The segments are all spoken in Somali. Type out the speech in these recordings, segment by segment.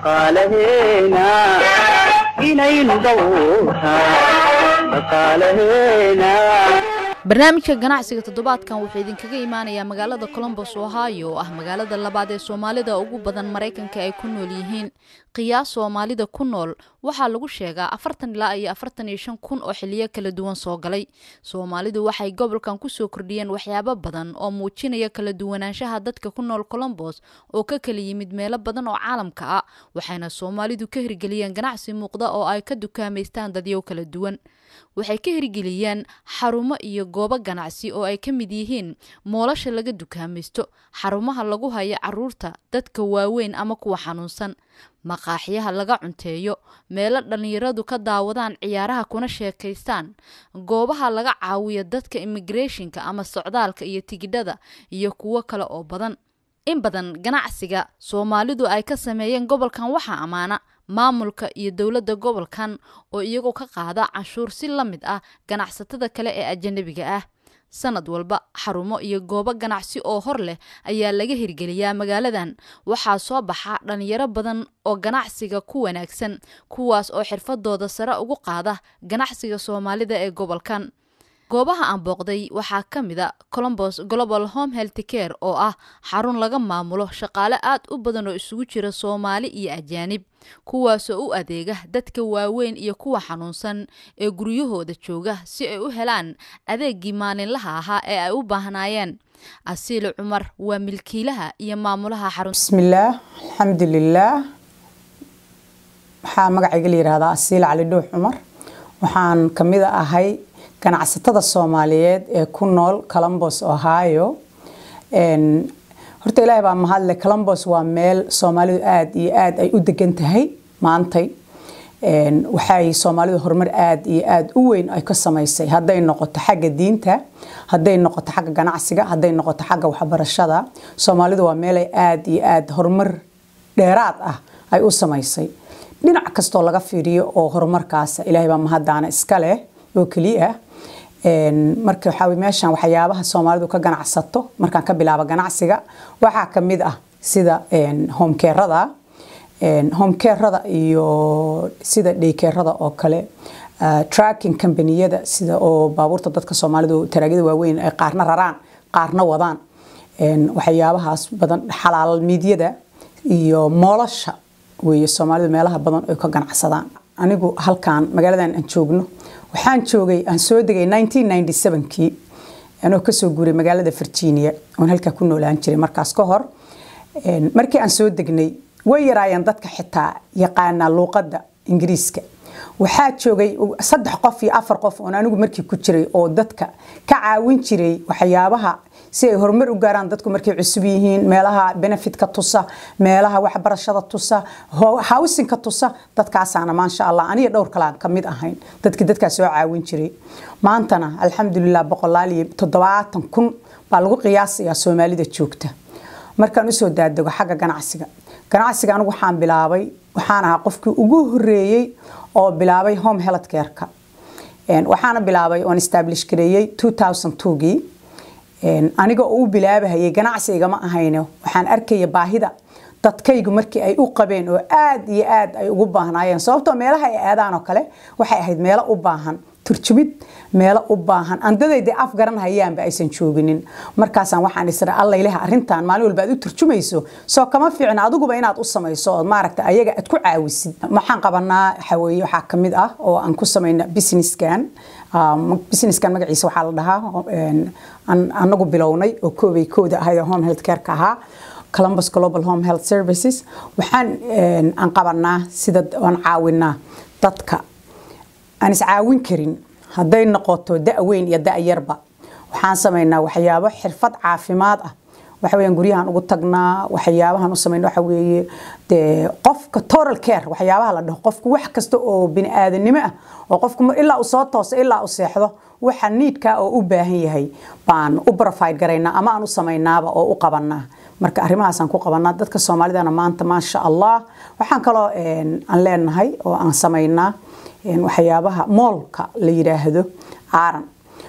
dhaqaalaheena inaynu dhowrtaa dhaqaalaheena barnaamijka ganacsiga toddobaadkan wuxuu idinkaga imaanayaa magaalada colombos ohio oo ah magaalada labaad ee soomaalida ugu badan maraykanka ay ku nool yihiin qiyaas soomaalida ku nool waxaa lagu sheegaa afartan ilaa iyo afartan iyo shan kun oo xiliyo kala duwan soo galay soomaalidu waxay gobolkan kusoo kordhiyeen waxyaabo badan oo muujinaya kala duwanaanshaha dadka ku nool colombos oo ka kala yimid meelo badan oo caalamka ah waxayna soomaalidu ka hirgeliyeen ganacsi muuqda oo ay ka dukaamaystaan dadyow kala duwan waxay ka hirgeliyeen xarumo iyo goobo ganacsi oo ay ka mid yihiin moolasha laga dukaamaysto xarumaha lagu hayo caruurta dadka waaweyn ama kuwa xanuunsan maqaaxyaha laga cunteeyo meelo dhallinyaradu ka daawadaan ciyaaraha kuna sheekaystaan goobaha laga caawiyo dadka immigrethonka ama socdaalka iyo tigidhada iyo kuwo kale oo badan in badan ganacsiga soomaalidu ay ka sameeyeen gobolkan waxaa ammaana maamulka iyo dowladda gobolkan oo iyagoo ka qaada canshuur si la mid ah ganacsatada kale ee ajanabiga ah sanad walba xarumo iyo goobo ganacsi oo hor leh ayaa laga hirgeliyaa magaaladan waxaa soo baxa dhalinyaro badan oo ganacsiga ku wanaagsan kuwaas oo xirfadooda sare ugu qaada ganacsiga soomaalida ee gobolkan goobaha aan booqday waxaa ka mid a colombos global home health care oo ah xarun laga maamulo shaqaale aad u badan oo isugu jira soomaali iyo ajaanib kuwaasoo u adeega dadka waaweyn iyo kuwa xanuunsan ee guryahooda jooga si ay u helaan adeegii maalinlaha ahaa ee ay u baahnaayeen asiile cumar waa milkiilaha iyo maamulaha xarun bismillaah alxamdulilaah waxaa magacayga la yihahdaa asiile cali dhuux cumar waxaan kamid ahay ganacsatada soomaaliyeed ee ku nool colombos ohio horta ilaahay baa mahadle colombos waa meel soomaalidu aada iyo aada ay u degan tahay maantay waxay soomaalidu horumar aada iyo aada u weyn ay ka samaysay hadday noqoto xagga diinta hadday noqoto xagga ganacsiga hadday noqoto xagga waxbarashada soomaalidu waa meelay aada iyo aada horumar dheeraad ah ay u samaysay dhinac kastoo laga fiiriyo oo horumarkaas ilaahay baa mahadaana iska leh oo keliya marka waxaa meeshan waxyaabaha soomaalidu ka ganacsato markaan ka bilaabo ganacsiga waxaa kamid ah sida homekerada homekerada iyo sida dhaykerada oo kale tracking combaniyada sida oo baabuurta dadka soomaalidu taraagyada waaweyn ay qaarna raraan qaarna wadaan waxyaabahaas badan xalaal miidyada iyo moolasha weeye soomaalidu meelaha badan ay ka ganacsadaan anigu halkan magaaladan aan joogno waxaan joogay aan soo degay kii anoo kasoo guuray magaalada virginia oon halkaa ku noolaan jiray markaas ka hor markii aan soo degnay way yaraayeen dadka xitaa yaqaana luuqadda ingiriiska waxaa joogay saddex qof iyo afar qof oon anigu markii ku jiray oo dadka ka caawin jiray waxyaabaha si ay horumar u gaaraan dadku markay cusub yihiin meelaha benefitka tusa meelaha waxbarashada tusa howsinka tusa dadkaasaana maasha allah aniga dhowr kalaan kamid ahayn dadkii dadkaa soo caawin jiray maantana alxamdulilah boqolaal iyo toddobaatan kun baa lagu qiyaasayaa soomaalida joogta markaan usoo daadego xagga ganacsiga ganacsiga anigu waxaan bilaabay waxaan ahaa qofkii ugu horeeyey oo bilaabay home health care-ka waxaana bilaabay oon establish gareeyey 2002gii aniga oo u bilaabahayay ganacsi igama ahayno waxaan arkaya baahida dadkaygu markii ay u qabeen oo aada iyo aada ay ugu baahnaayeen sababtoo meelaha ay aadaan oo kale waxay ahayd meelo u baahan turjumid meelo u baahan andadayda af garan hayaanba aysan jooginin markaasaan waxaan isra alla ilaha arrintan maalin walba aad u turjumayso soo kama fiicna adiguba inaad u samayso ood maaragta ayaga aad ku caawisid waxaan qabanaa waxaweye waxaa kamid ah oo aan ku samayna businesskan businesskan magaciisa waxaa la dhahaa anagu bilownay oo koobay kooda ahayd home health care-ka ahaa columbus global home health services waxaan aan qabanaa sida aan caawinaa dadka aan iscaawin karin hadday noqoto da-weyn iyo da-yarba waxaan samaynaa waxyaabo xirfad caafimaad ah waxaweyaan guryahan ugu tagnaa waxyaabahan u samayna waxa weeye dee qofka toral care waxyaabaha la dhaho qofku wax kasta oo bini aadanimo ah oo qofku ilaa uu soo tooso ilaa uu seexdo waxa niidka oo u baahan yahay baan u profide garaynaa ama aan u samaynaaba oo u qabanaa marka arrimahaasaan ku qabanaa dadka soomaalidana maanta maasha allah waxaan kaloo aan leenahay oo aan samaynaa waxyaabaha moolka la yidhaahdo aaran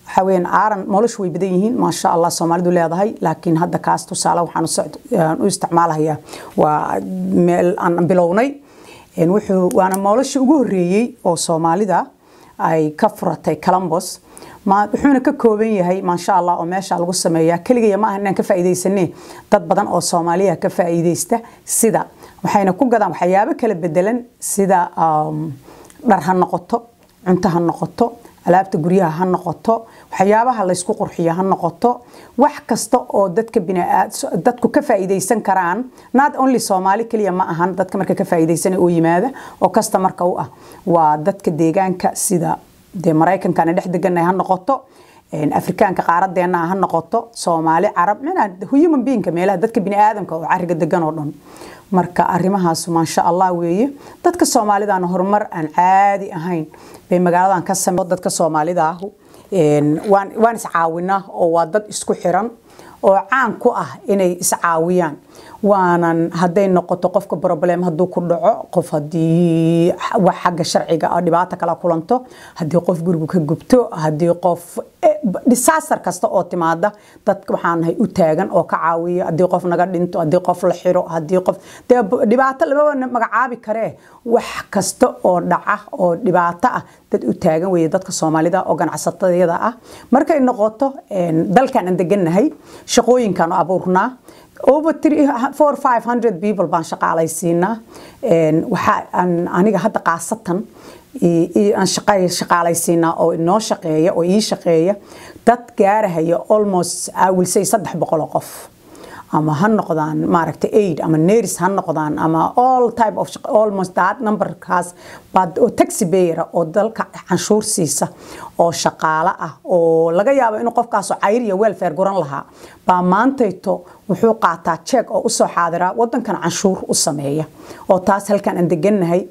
waxaa weeyaan aaran noloshu way badan yihiin maasha allah soomaalidu leedahay laakiin hadda kaas tusaale waxaan u socd- aan u isticmaalayaa waa meel aan bilownay Een, wuxuu waana noloshii ugu horeeyey oo soomaalida ay ka furatay columbus ma wuxuuna ka kooban yahay maasha allah oo meesha lagu sameeyaa keligaya ma aha inaan ka faa'iidaysane dad badan oo soomaaliya ka faa'iidaysta sida waxayna ku gadaan waxyaabo kala bedelan sida um, dhar ha noqoto cunto ha noqoto alaabta guryaha ha noqoto waxyaabaha laysku qurxiyo ha noqoto wax kasta oo dadka biniaad dadku ka faa'iidaysan karaan not only soomaali keliya ma ahan dadka marka ka faa'iidaysana oo yimaada oo kasta marka u ah waa dadka deegaanka sida dee maraykankana dhex deganay ha noqoto een, afrikaanka qaaradeena ha noqoto soomaali carab micnaha human beingka meelaha dadka biniaadamka oo cariga degan oo dhan marka arrimahaas maasha allah weeye dadka soomaalidana horumar aan caadi ahayn bay magaaladan ka samey dadka soomaalida ahu een, waan waan iscaawinaa oo waa dad isku xiran oo caan ku ah inay iscaawiyaan waanan hadday noqoto qofka problem hadduu ku dhaco qof haddii wax xagga sharciga ah dhibaato kala kulanto haddii qof gurigu ka gubto haddii qof eh, disaster kasta oo timaada dad waxaan nahay u taagan oo ka caawiya haddii qof naga dhinto haddii qof la xiro haddii qof dee b- dhibaato lamaba magacaabi karee wax kasta oo dhaca oo dhibaato ah dad u taagan weeye dadka soomaalida oo ganacsatadayada ah markay noqoto een, dalkan aan degannahay shaqooyinkaan abuurnaa over three, four, five hundred people baan shaqaalaysiinaa Een, waxaa aan aniga hadda qaasatan i- i- aan shaqa- shaqaalaysiinaa oo inoo shaqeeya oo ii shaqeeya dad gaarahaya almost I will say saddex boqol oo qof ama ha noqdaan maaragtay aid ama neris ha noqdaan ama all type of shaq- almost that numberkaas baa oo taxi bayra oo dalka canshuur siisa oo shaqaale ah oo laga yaabo inuu qofkaasoo cayr iyo welfare guran lahaa baa maantayto wuxuu qaataa jeeg oo usoo xaadiraa wadankan canshuur u sameeya oo taas halkan aan degannahay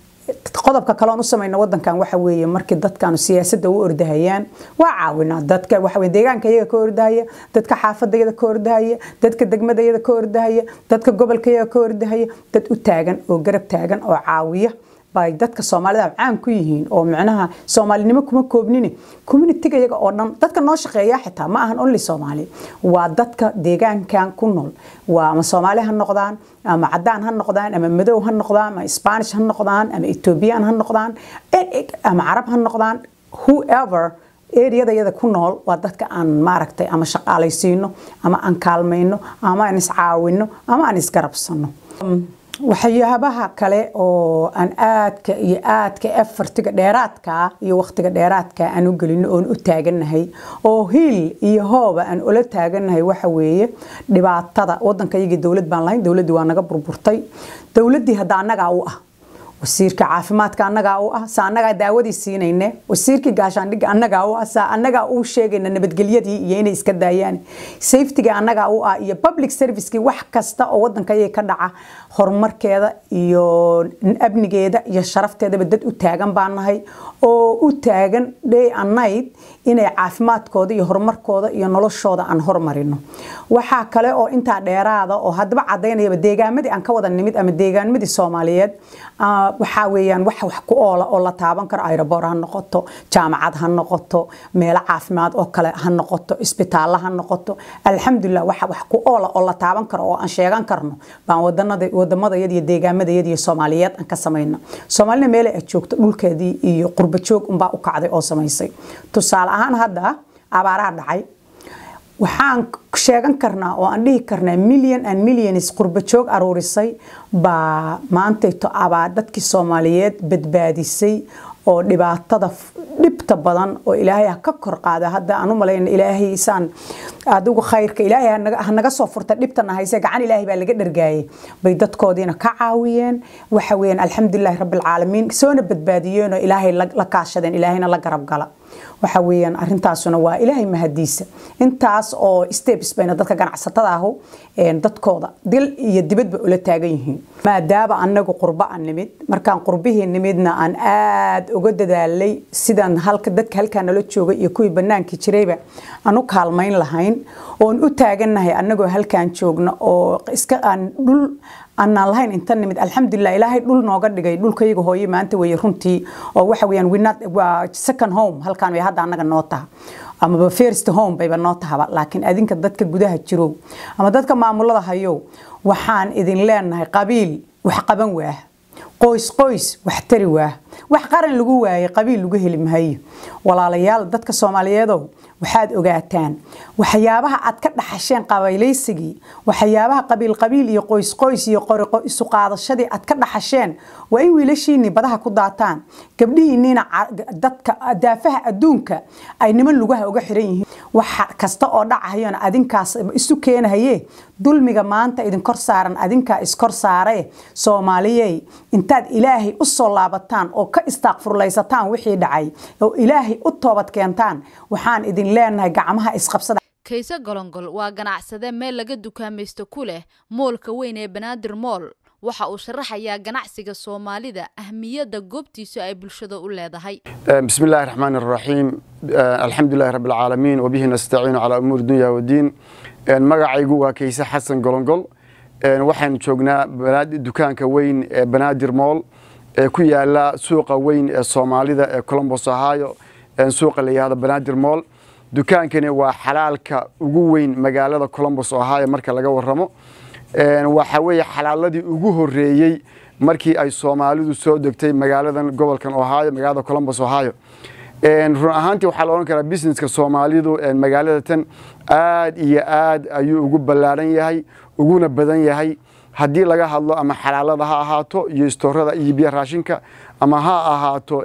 qodobka kale oon u samayna wadankan waxa weeye markii dadkaanu siyaasadda u ordahayaan waa caawinaa dadka waxa weye deegaanka iyaga ka ordahaya dadka xaafadda iyada ka ordahaya dadka degmada iyada ka ordahaya dadka gobolka iyaga ka ordahaya dad u taagan oo garab taagan oo caawiya bay dadka soomaalida caan ku yihiin oo micnaha soomaalinimo kuma koobnini communitiga iyaga oo dhan dadka noo shaqeeya xitaa ma ahan only soomaali waa dadka deegaankan ku nool waa ama soomaali ha noqdaan ama cadaan ha noqdaan ama madow ha noqdaan ama spanish ha noqdaan ama ethiopian ha noqdaan ama carab ha noqdaan whoever eriyada iyada ku nool waa dadka aan maaragtay ama shaqaalaysiino ama aan kaalmayno ama aan iscaawino ama aan isgarabsano waxyaabaha kale oo aan aadka iyo aadka efartiga dheeraadka iyo waqtiga dheeraadka aan u gelino oon u taagannahay oo hiil iyo hooba aan ula taagannahay waxa weeye dhibaatada wadanka iyagii dowlad baan lahayn dowladdii waa naga burburtay dowladdii hadda annagaa u ah wasiirka caafimaadka annagaa u ah saa annagaa daawadii siinayne wasiirkii gaashaandhigga annagaa u ah saa annagaa u sheegayna nabadgelyadii iyo inay iska daayaan safetyga annagaa u ah iyo public servicekii wax kasta oo wadanka iyaga ka dhaca horumarkeeda iyo amnigeeda iyo sharafteedaba dad u taagan baan nahay oo u taagan day and night inay caafimaadkooda iyo horumarkooda iyo noloshooda aan hormarino waxaa kale oo intaa dheeraada oo haddaba cadaynayaba deegaamadii aan ka wada nimid ama deegaanmadii soomaaliyeed waxaa weeyaan wax wax ku oola oo la taaban karo aeroboor ha noqoto jaamacad ha noqoto meelo caafimaad oo kale ha noqoto isbitaallo ha noqoto alxamdulilah waxa wax ku oola oo la taaban karo oo aan sheegan karno baan wadanada wadamadayad iyo deegaamadayad iyo soomaaliyeed aan ka samayna soomaalina meelay aad joogto dhulkeedii iyo qurba joog unbaa u kacday oo samaysay tusaale ahaan hadda abaaraha dhacay waxaan sheegan karnaa oo aan dhihi karnaa million and millions qurba joog aruurisay baa maantayto abaa dadkii soomaaliyeed badbaadisay oo dhibaatada dhibta badan oo ilaahay ha ka kor qaada hadda aan u malayna ilaahay saan adigu khayrka ilaahay ha naga soo furta dhibtana hayse gacan ilaahay baa laga dhargaayay bay dadkoodiina ka caawiyeen waxa weeyaan alxamdulilahi rabbilcaalamiin soona badbaadiyeen oo ilaahay la kaashadeen ilaahayna la garab gala waxa weeyaan arintaasuna waa ilaahay mahadiisa intaas oo steps bayna dadka ganacsatada ahu dadkooda dil iyo dibadba ula taagan yihiin maadaama anagu qurba aan nimid markaan qurbihii nimidna aan aad uga dadaalay sidaan halka dadka halkaa nala jooga iyo kuwii banaankii jirayba aan u kaalmayn lahayn oon u taagannahay anagoo halkaan joogna oo iska aan dhul aanaan lahayn inta nimid alxamdulilah ilaahay dhul nooga dhigay dhulkayaga hooye maanta weeye runtii oo waxa weeyaan winad waa second home halkaan way hadda annaga noo taha amaba first home bayba noo tahaba laakiin adinka dadka gudaha jirow ama dadka maamulada hayow waxaan idin leenahay qabiil wax qaban waah qoys qoys wax tari waah wax qaran lagu waayay qabiil lagu heli mahayo walaalayaal dadka soomaaliyeedow waxaad ogaataan waxyaabaha aad ka dhaxasheen qabaylaysigii waxyaabaha qabiil qabiil iyo qoys qoys iyo qoriqo isu qaadashadii aad ka dhaxasheen waa in wiilashiinii badaha ku daataan gabdhihiinniina dadka daafaha adduunka ay niman lugaha uga xiran yihiin wax kasta oo dhacahayona adinkaas isu keenahaye dulmiga maanta idin kor saaran adinkaa iskor saare soomaaliyey intaad ilaahay u soo laabataan oo ka istaaqfurlaysataan wixii dhacay oo ilaahay u toobad keentaan waxaan idin leenahay gacmaha isqabsada kayse golongol waa ganacsade meel laga dukaamaysto ku leh moolka weyn ee banaadir mool waxa uu sharaxayaa ganacsiga soomaalida ahmiyadda goobtiisu ay bulshada u leedahay بسم الله الرحمن الرحيم الحمد لله رب العالمين وبه نستعين على أمور الدنيا والدين magacaygu waa kayse xasan golongol waxaan joognaa dukaanka weyn ee banaadir mool ee ku yaala suuqa weyn ee soomaalida ee colombos ohio suuqa la yihahdo banaadir mool dukaankani waa xalaalka ugu weyn magaalada colombos ohio marka laga waramo waxa weeye xalaaladii ugu horeeyey markii ay soomaalidu soo degtay magaaladan gobolkan ohio magaalada colombos ohio run ahaantii waxaa la odhan karaa businesska soomaalidu magaalada tan aad iyo aad ayuu ugu ballaaran yahay uguna badan yahay haddii laga hadlo ama xalaalada ha ahaato iyo istoorada iyo biyo raashinka ama ha ahaato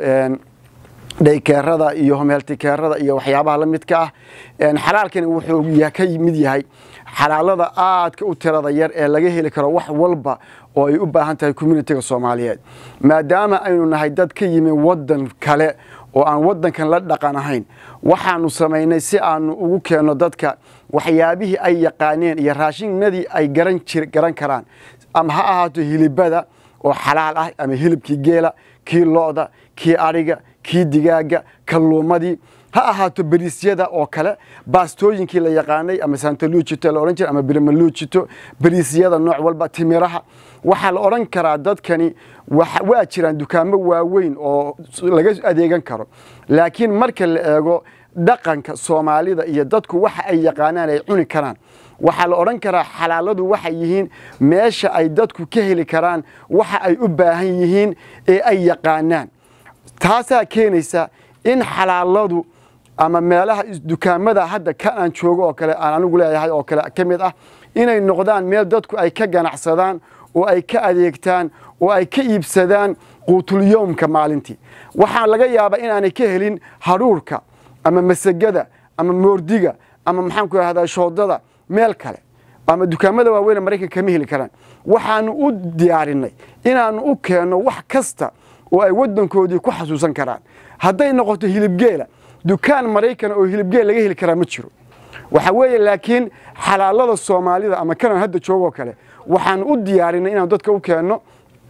dhaykeerada iyo homeeltikeerada iyo waxyaabaha la midka ah xalaalkani wuxuu ka mid yahay xalaalada aadka u tirada yar ee laga heli karo wax walba oo ay u baahan tahay communitiga soomaaliyeed maadaama aynu nahay dad ka yimi wadan kale oo aan wadankan la dhaqan ahayn waxaanu samaynay si aanu ugu keenno dadka waxyaabihii ay yaqaaneen iyo raashinadii ay garan karaan ama ha ahaato hilibada oo xalaal ah ama hilibkii geela kii lo'da kii adhiga kii digaaga kalluumadii ha ahaato beriisyada oo kale baastooyinkii la yaqaanay ama santaluujito la odhan jira ama birmaluujito beriisyada nooc walba timiraha waxaa la odhan karaa dadkani waa jiraan dukaamo waaweyn oo laga adeegan karo laakiin marka la eego dhaqanka soomaalida iyo dadku waxa ay yaqaanaan ay cuni karaan waxaa la odhan karaa xalaaladu waxay yihiin meesha ay dadku ka heli karaan waxa ay u baahan yihiin ee ay yaqaanaan taasaa keenaysa in xalaaladu ama meelaha dukaamada hadda ka aan joogo oo kale aan anigu leeyahay oo kale ka mid ah inay noqdaan meel dadku ay ka ganacsadaan oo ay ka adeegtaan oo ay ka iibsadaan quutulyoomka maalintii waxaa laga yaabaa inaanay ka helin hadhuurka ama masagada ama moordiga ama maxaanku rahdaa shoodada meel kale ama dukaamada waaweyne maraykanka kama heli karaan waxaanu u diyaarinay inaanu u keenno wax kasta oo ay wadankoodii ku xasuusan karaan hadday noqoto hilibgeela dukaan maraykan oo hilibgeel laga heli karaa ma jiro waxa weeye laakiin xalaalada soomaalida ama kanan hadda joogoo kale waxaan u diyaarinay inaan dadka u keenno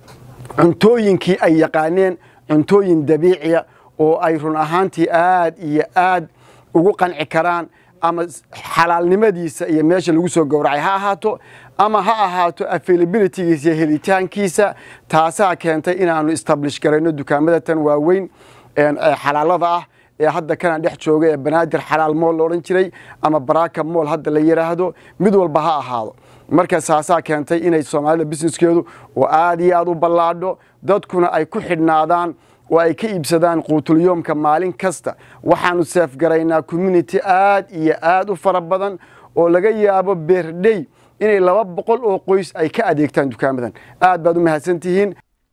cuntooyinkii ay yaqaaneen cuntooyin dabiiciya oo ay run ahaantii aad iyo aad ugu qanci karaan ama xalaalnimadiisa iyo meesha lagu soo gowracay ha ahaato ama ha ahaato availabilitygiisa iyo helitaankiisa taasaa keentay inaanu establish garayno dukaamada tan waaweyn xalaalada ah ee hadda kana dhex jooga ee banaadir xalaal mool la odhan jiray ama baraka mool hadda la yidhaahdo mid walba ha ahaado marka saasaa keentay inay soomaalida businesskeedu oo aad iyo aad u ballaadho dadkuna ay ku xidhnaadaan oo ay ka iibsadaan quutulyoomka maalin kasta waxaanu seefgaraynaa community aad iyo aad u fara badan oo laga yaabo beerdhey inay laba boqol oo qoys ay ka adeegtaan dukaamadan aad baad u mahadsantihiin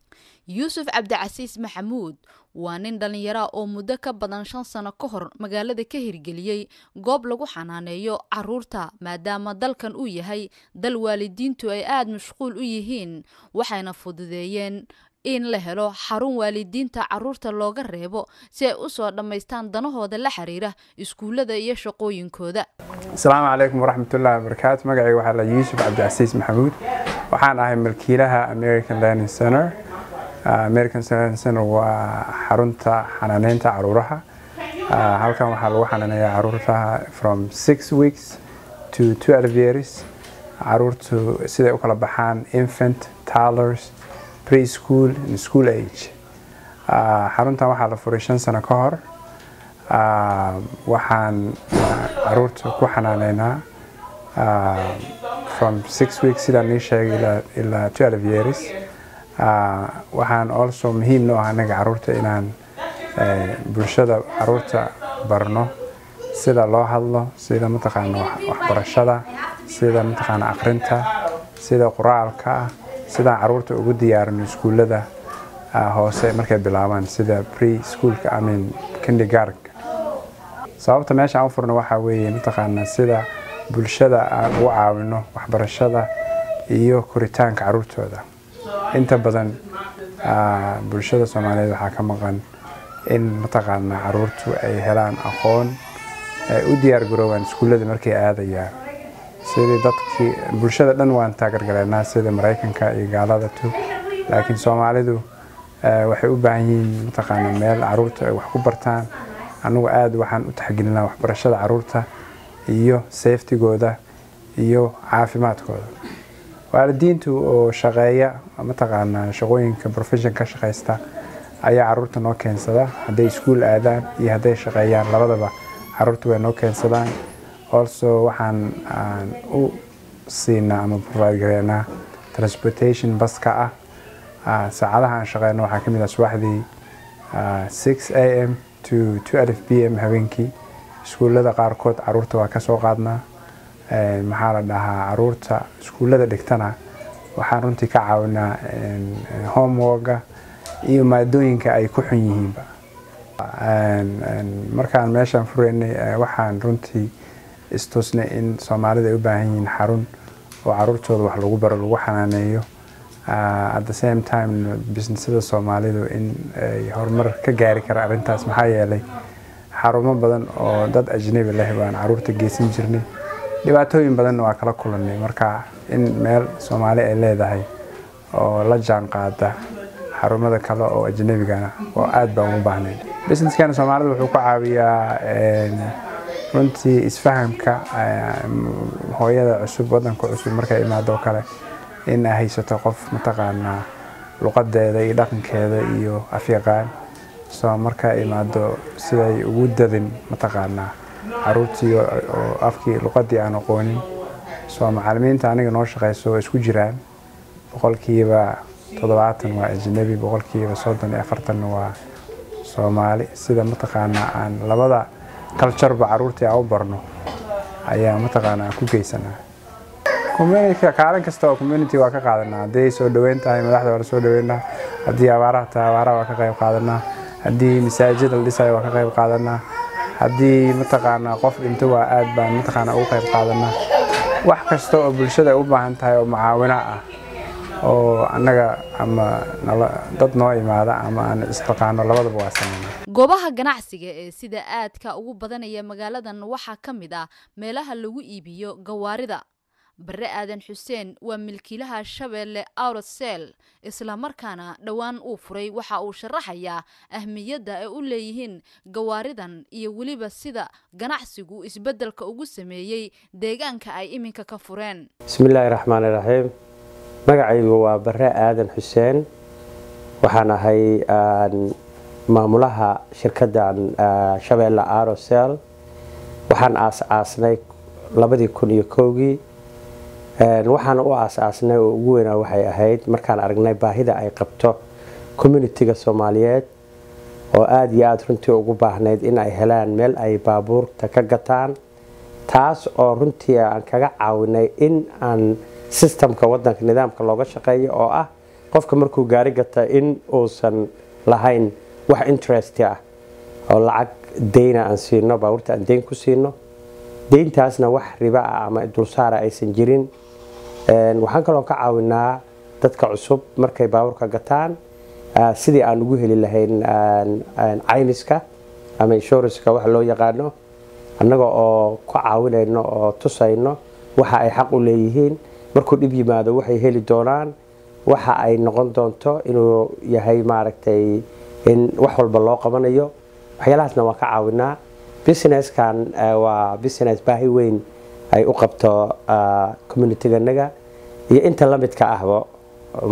yuusuf cabdicasiis maxamuud waa nin dhallinyara oo muddo ka badan shan sano ka hor magaalada ka hirgeliyey goob lagu xanaaneeyo caruurta maadaama dalkan uu yahay dal waalidiintu ay aada mashquul u yihiin waxayna fududeeyeen in la helo xarun waalidiinta caruurta looga reebo si ay u soo dhammaystaan danahooda la xiriira iskuullada iyo shaqooyinkooda asalaamu calaykum waraxmatullahi wabarakaatu magacayga waxaa la yuusuf cabdicasiis maxamuud waxaan ahay milkiilaha american learning center american learning center waa xarunta xanaaneynta caruuraha halkan waxaa lagu xanaaneeyaa caruurta from six weeks to twelve years caruurtu siday u kala baxaan infant toddlers preschool and school age xaruntan waxaa la furay shan sano ka hor Ah, waxaan ah, caruurta ku xanaaneynaa ah, from six weeks sidaan nii sheegay ilaa ilaa 12 years Ah, waxaan also muhiim noo ah anaga caruurta inaan eh, bulshada caruurta barno sida loo hadlo sida mataqaana wax- waxbarashada sida mataqaana aqrinta sida qoraalka ah sidaan caruurta ugu diyaarino iskuullada ah, hoose markay bilaabaan sida pre schoolka I mean kindergartenka sababta meesha aan u furno waxaa weeye mataqaanaa sida bulshada aan ugu caawino waxbarashada iyo koritaanka caruurtooda inta badan ah, bulshada soomaaliyeed waxaa ka maqan in mataqaanaa caruurtu ay helaan aqoon ay u diyaar garoobaan iskuullada markay aadayaan sidii dadkii bulshada dhan waan taageergaleynaa sida maraykanka iyo gaalada tu laakiin soomaalidu eh, waxay u baahan yihiin mataqaana meel caruurta ay wax ku bartaan anigu aada waxaan u taxgelinaa waxbarashada caruurta iyo safetygooda iyo caafimaadkooda waalidiintu oo shaqeeya mataqaanaa shaqooyinka profession ka shaqaysta ayaa caruurta noo keensada hadday iskuul aadaan iyo hadday shaqeeyaan labadaba caruurta way noo keensadaan also waxaan aan u siinaa ama provide gareynaa transportation baska ah Ah, saacadaha aan shaqeyno waxaa ka mid ah subaxdii ah, 6 am to 12 pm habeenkii iskuullada qaarkood caruurta waa ka soo qaadnaa Eh, maxaa la dhahaa caruurta iskuullada dhigtana waxaan runtii ka caawinaa en, en, homeworka iyo maadooyinka ay ku xun yihiinba En- en, markaan meeshaan fureynay eh, waxaan runtii istusnay in soomaalida ay u baahan yihiin xarun oo caruurtooda wax lagu baro lagu xanaaneeyo Ah, at the same time businessada soomaalidu in ay horumar ka gaari kara arrintaas maxaa yeelay xarumo badan oo dad ajnabi leh baan caruurta geysan jirnay dhibaatooyin badanna waa kala kulannay marka in meel soomaali ay leedahay oo la jaan qaada xarumada kale oo ajnabigana oo aad baan ugu baahnay businesskana soomaalida wuxuu ku caawiyaa en, runtii isfahamka eh, hooyada cusub wadanka cusub markay imaado oo kale in ay haysato qof mataqaanaa luqadeeda iyo dhaqankeeda iyo afyaqaan soo marka ay imaado siday ugu dadin mataqaanaa caruurtii oo oo afkii luqadii aan aqoonin soo macalimiinta aniga noo shaqeyso waa isku jiraan boqolkiiba toddobaatan waa ajnabi boqolkiiba soddon iyo afartanna waa soomaali sida mataqaanaa aan labada kaljarba caruurtii aan u barno ayaa mataqaanaa aan ku geysanaa community kaalin kasta oo community waa ka qaadanaa hadday soo dhaweyn tahay madaxda waa la soo dhaweynaa haddii abaaraha tahay abaaraha waa ka qayb qaadanaa haddii masaajid la dhisayo waa ka qayb qaadanaa haddii mataqaanaa qof dhinto waa aad baan mataqaanaa ugu qayb qaadanaa wax kasta oo bulshada ay u baahan tahay oo mucaawino ah oo annaga ama nala dad noo imaada ama aan isxilqaano labadaba waa sameynaa goobaha ganacsiga ee sida aadka ugu badanaya magaaladan waxaa ka mid ah meelaha lagu iibiyo gawaarida bare aadan xuseen waa milkiilaha shabeelle outsel islamarkaana dhowaan uu furay waxa uu sharaxayaa ahmiyadda ay u leeyihiin gawaaridan iyo weliba sida ganacsigu isbeddelka ugu sameeyey deegaanka ay iminka ka fureen bismillaahi raxmaani raxiim magacaygu waa bare aadan xuseen waxaan ahay aan, maamulaha shirkaddan ah, shabeelle arosel waxaan aas-aasnay labadii kun iyo kowgii Een, waxaan u aas-aasnay oo ugu weynaa waxay ahayd markaan aragnay baahida ay qabto communitiga soomaaliyeed oo aada iyo aada runtii ugu baahnayd in ay helaan meel ay baabuurta ka gataan taas oo runtii aan kaga caawinay in aan sistamka wadanka nidaamka looga shaqeeyo oo ah qofka markuu gaari gata in uusan lahayn wax interest ah oo lacag deyna aan siino baabuurta aan deyn ku siino deyntaasna wax riba ah ama dulsaara aysan jirin Een, waxaan kaloo ka caawinaa dadka cusub markay baabuurka gataan ah, sidii aan ugu heli lahayn aan- aan caymiska ama inshuranska wax loo yaqaano annaga oo ka caawinayno oo tusayno waxa ay xaq u leeyihiin markuu dhib yimaado waxay heli doonaan waxa ay noqon doonto inuu yahay maaragtay in wax walba loo qabanayo waxyaalahaasna waan ka caawinaa businesskan eh, waa business baahi weyn ay u qabto ah, communityganaga iyo inta la midka ahba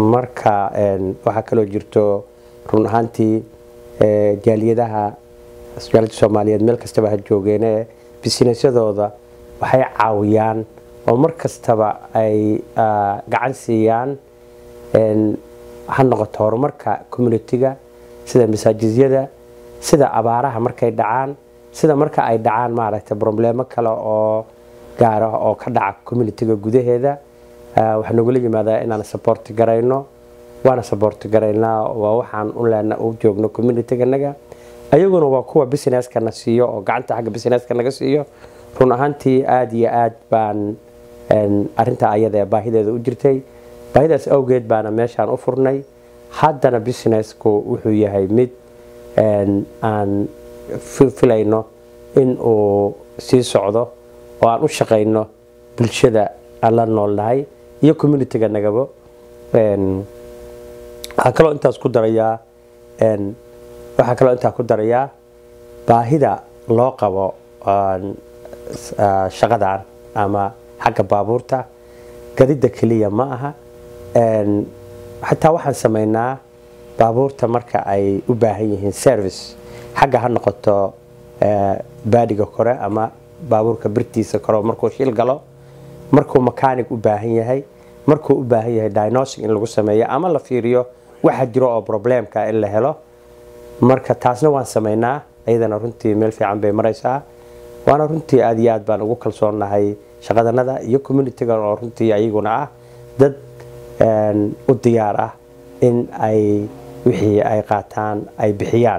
marka een, waxaa kaloo jirto run ahaantii eh, jaaliyadaha asbitaalka soomaaliyeed meel kastaba ha joogeene bisinesyadooda waxay caawiyaan oo mar kastaba ay ah, gacan siiyaan een, ha noqoto horumarka communitiga sida masaajidyada sida abaaraha markay dhacaan sida marka ay dhacaan maaragtay problemo kale oo gaar ah oo ka dhaca communitiga gudaheeda Ah, waxaa nogula yimaadaa inaan support garayno waana support garaynaa waa waxaan u leena u joogno communityganaga ayaguna waa kuwa businesska na siiyo oo gacanta xagga businesska naga siiyo run ahaantii aada iyo aad baan een, arrintaa ayada ee baahideeda u jirtay baahidaas awgeed baana meeshaan u furnay haddana businessku wuxuu yahay mid een, aan fi- filayno in uu sii socdo oo aan u shaqayno bulshada aan la noolnahay iyo communitiga nagabo Een, waxaa kaloo intaas ku darayaa een, waxaa kaloo intaa ku darayaa baahida loo qabo aan, s- ah, shaqadan ama xagga baabuurta gadida keliya ma aha Een, xataa waxaan sameynaa baabuurta marka ay u baahan yihiin service xagga ha noqoto eh, baadiga kore ama baabuurka birtiisa kore oo markuu shil galo markuu mechanic u baahan yahay markuu u baahan yahay diagnostic in lagu sameeyo ama la fiiriyo waxa jiro oo problemka in la helo marka taasna waan sameynaa iyadana runtii meel fiican bay maraysaa waana runtii aad iyo aad baan ugu kalsoonnahay shaqadanada iyo communitiga oo runtii ayaguna ah dad een, u diyaar ah in ay wixii ay qaataan ay bixiyaan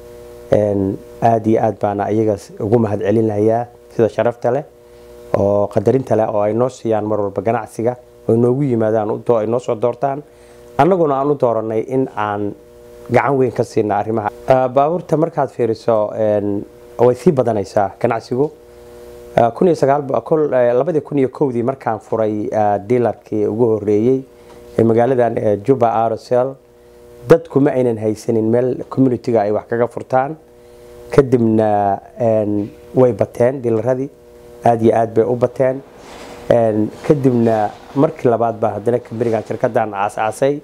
Een, aad iyo aad baana iyaga ugu mahadcelinayaa sida sharafta leh oo qadarinta leh oo ay noo siiyaan mar walba ganacsiga oo noogu yimaadaan u doo- ay noo soo doortaan annaguna aan u dooranay in aan gacan weyn ka siina arrimaha Ah, baabuurta markaad fiiriso een, way sii badanaysaa ganacsigu Ah, kun iyo sagaal bo- kol- eh, labadii kun iyo kowdii markaan furay ah, dealarkii ugu horeeyey ee magaaladan eh, juba arosel dadku ma aynan haysanin meel communitiga ay wax kaga furtaan kadibna een, way bateen dilaradii aad iyo aad bay u bateen Een, kadibna markii labaad baa haddana kambanigan shirkadan aasaasay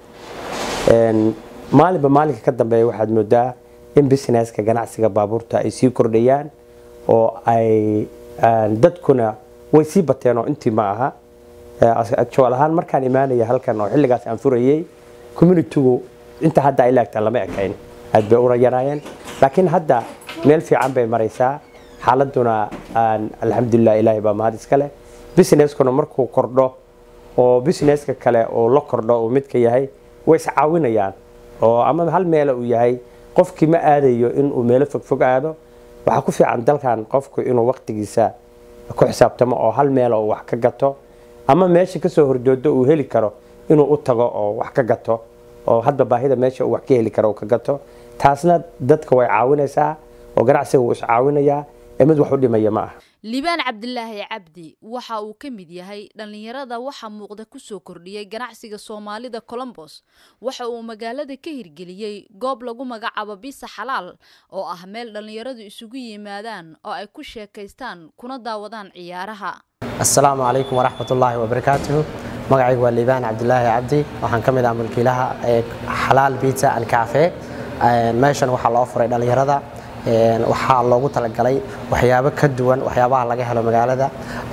Een, maalinba maalinka ka dambeeya waxaad moodaa in businesska ganacsiga baabuurta ay sii kordhayaan oo ay een, dadkuna way sii bateen oo intii ma aha actual ahaan markaan imaanaya halkan oo xilligaas aan furayey communitigu inta hadda ay laagtaa lama ekayn aad bay u yaraayeen laakiin hadda meel fiican bay maraysaa xaaladuna aan alxamdulilah ilaahay baa mahad iska leh busineskuna markuu kordho oo businesska kale uu la kordho uu midka yahay way iscaawinayaan oo ama hal meela uu yahay qofkii ma aadayo inuu meelo fogfog aado waxaa ku fiican dalkan qofku inuu waqtigiisa ku xisaabtamo oo hal meel uu wax ka gato ama meesha kasoo horjoodo uu heli karo inuu u tago oo wax ka gato oo hadba baahida meesha uu wax ka heli karo uu ka gato taasna dadka way caawinaysaa oo ganacsiga wuu iscaawinayaa ee mid wax u dhimaya ma aha liibaan cabdilaahi cabdi waxa uu ka mid yahay dhallinyarada waxa muuqda kusoo kordhiyey ganacsiga soomaalida colombos waxa uu magaalada ka hirgeliyey goob lagu magacaabo bisa xalaal oo ah meel dhallinyaradu isugu yimaadaan oo ay ku sheekaystaan kuna daawadaan ciyaaraha asalaamu calaykum waraxmatullaahi wabarakaatuhu magacaygu waa liibaan cabdilaahi cabdi waxaan ka mid ah mulkiilaha ee xalaal pizza and cafe meeshan waxaa loo furay dhallinyarada waxaa loogu talagalay waxyaabo ka duwan waxyaabaha laga helo magaalada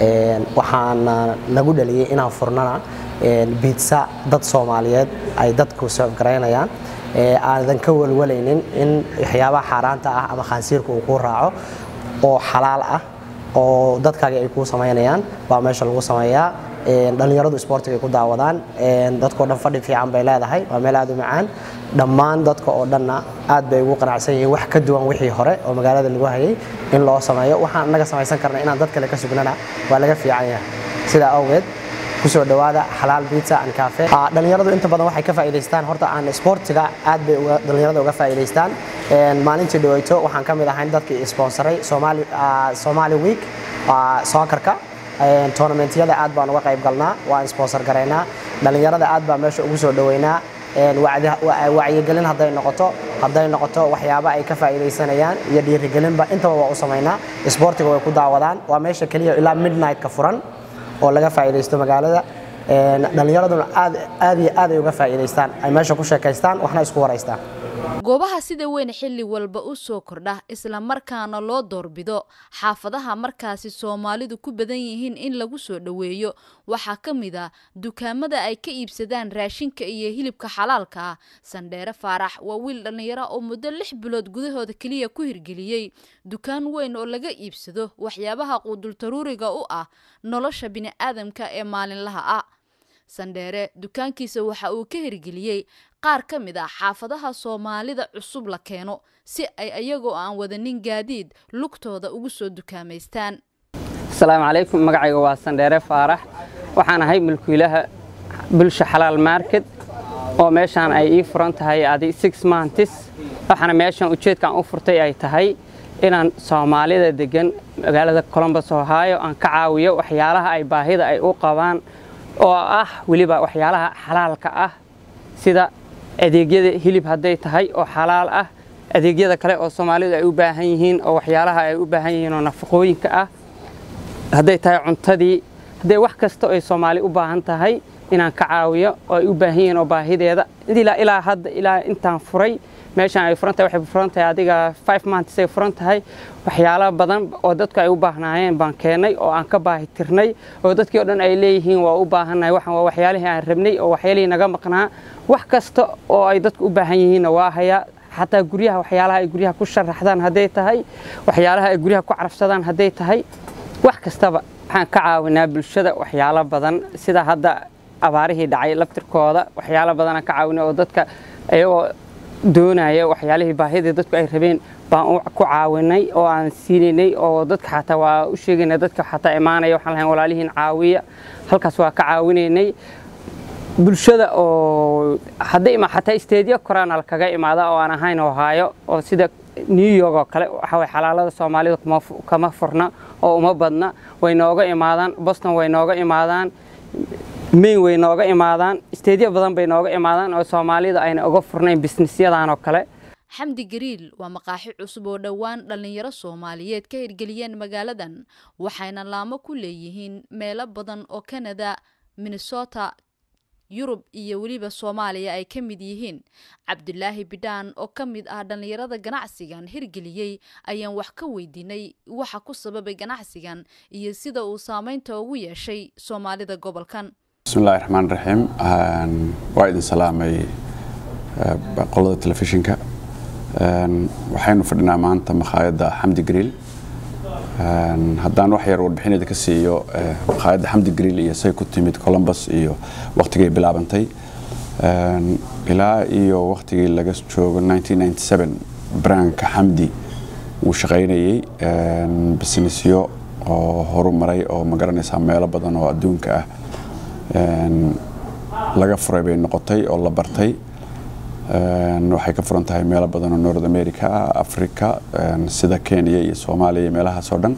waxaana lagu dhaliyey inaan furnana biitsa dad soomaaliyeed ay dadku soofgaraynayaan aadan ka walwalaynin in waxyaabaha xaaraanta ah ama khaansiirka uu kuu raaco oo xalaal ah oo dadkaagi ay kuu samaynayaan baa meesha lagu sameeyaa dhallinyaradu isboortiga ay ku daawadaan dadkao dhan fadhi fiican bay leedahay waa meel aad u macaan dhammaan dadka oo dhanna aad bay ugu qanacsan yihiin wax ka duwan wixii hore oo magaalada lagu hayay in loo sameeyo waxaan annaga samaysan karna inaan dad kale ka sugnana waa laga fiican yahay sidaa awgeed kusoo dhawaada xalaal pizza and cafe dhallinyaradu inta badan waxay ka faa'iidaystaan horta aan isboortiga aad bay dhallinyarada uga faa'iidaystaan maalintii dhaweyto waxaan ka mid ahayn dadkii sponsoray somali somali week soccerka tournamentyada aad baan uga qayb galnaa waan sponsor garaynaa dhallinyarada aad baa meesha ugu soo dhaweynaa wacyigelin hadday noqoto hadday noqoto waxyaaba ay ka faa'iidaysanayaan iyo dhiirigelinba intaba waa u samaynaa isboortiga way ku daawadaan waa meesha keliya ilaa midnight-ka furan oo laga faa'iidaysto magaalada dhallinyaraduna aad aad iyo aad ay uga faa'iidaystaan ay meesha ku sheekaystaan waxna isku waraystaan goobaha sida weyn xilli walba u soo kordha isla markaana loo doorbido xaafadaha markaasi soomaalidu ku badan yihiin in lagu soo dhoweeyo waxaa ka mid a dukaamada ay ka iibsadaan raashinka iyo hilibka xalaalka ah sandheere faarax waa wiil dhallinyaro oo muddo lix bilood gudahooda keliya ku hirgeliyey dukaan weyn oo laga iibsado waxyaabaha quudultaruuriga u ah nolosha bini'aadamka ee maalinlaha ah sandheere dukaankiisa waxa uu ka hirgeliyey qaar ka mid ah xaafadaha soomaalida cusub la keeno si ay ayagoo aan wadanin gaadiid lugtooda ugu soo dukaamaystaan asalaamu calaykum magacayga waa sandheere faarax waxaan ahay mulkiilaha bulsha xalaal market oo meeshaan ay ii furan tahay adi six months waxaana meeshan ujeedkaan u furtay ay tahay inaan soomaalida degan magaalada colombus ohio aan ka caawiyo waxyaalaha ay baahida ay u qabaan oo ah weliba waxyaalaha xalaalka ah sida adeegyada hilib hadday tahay oo xalaal ah adeegyada kale oo soomaalidu ay u baahan yihiin oo waxyaalaha ay u baahan yihiin oo nafaqooyinka ah hadday tahay cuntadii hadday wax kasta ay soomaali u baahan tahay inaan ka caawiyo oo ay u baahan yihiin oo baahideeda ilaa ilaa hadda ilaa intaan furay meeshaan ay furan tahay waxay furan tahay adiga five months ay furan tahay waxyaalo badan oo dadku ay u baahnaayeen baan keenay oo aan ka baahi tirnay oo dadkii oo dhan ay leeyihiin waa u baahannahay waxaan waa waxyaalihii aan rabnay oo waxyaalihii naga maqnaa wax kasta oo ay dadku u baahan yihiinna waa hayaa xataa guryaha waxyaalaha ay guryaha ku sharaxdaan hadday tahay waxyaalaha ay guryaha ku carafsadaan hadday tahay wax kastaba waxaan ka caawinaa bulshada waxyaalo badan sida hadda abaarihii dhacay laftirkooda waxyaalo badanaan ka caawinay oo dadka iyagoo doonaya waxyaalihii baahidii dadku ay rabeen baan ku caawinay oo aan siinaynay oo dadka xataa waa u sheegaynay dadka xataa imaanaya waxaan lahayn walaalihiin caawiya halkaas waa ka caawinaynay bulshada oo hadday ima xataa isteedyo koraanal kaga imaada oo aan ahayn ohaayo oo sida new york oo kale waxa way xalaalada soomaalida kama furna oo uma badna way nooga imaadaan boston way nooga imaadaan mayn way nooga imaadaan isteedyo badan bay nooga imaadaan oo soomaalida ayna uga furnayn bisnisyadan oo kale xamdi gariil waa maqaaxi cusub oo dhowaan dhallinyaro soomaaliyeed ka hirgeliyeen magaaladan waxayna laamo ku leeyihiin meelo badan oo kanada minnesota yurub iyo weliba soomaaliya ay ka mid yihiin cabdulaahi bidhaan oo ka mid ah dhallinyarada ganacsigan hirgeliyey ayaan wax ka weydiinay waxa ku sababay ganacsigan iyo sida uu saameynta ugu yeeshay soomaalida gobolkan bismillahi raxmaan raxiim waa idin salaamay qolada telefishinka waxaynu fadhinaa maanta makhaayadda xamdi griil haddaan wax yar warbixinada ka siiyo makhaayadda xamdi griil iyo say ku timid columbus iyo waktigay bilaabantay ilaa iyo waktigii laga joogo branka xamdi wuu shaqaynayey bisnisyo oo horumaray oo magaranaysaa meelo badan oo adduunka ah laga furay bay noqotay oo la bartay waxay ka furan tahay meelo badan oo north america ah africa sida kenya iyo soomaaliya iyo meelahaas oo dhan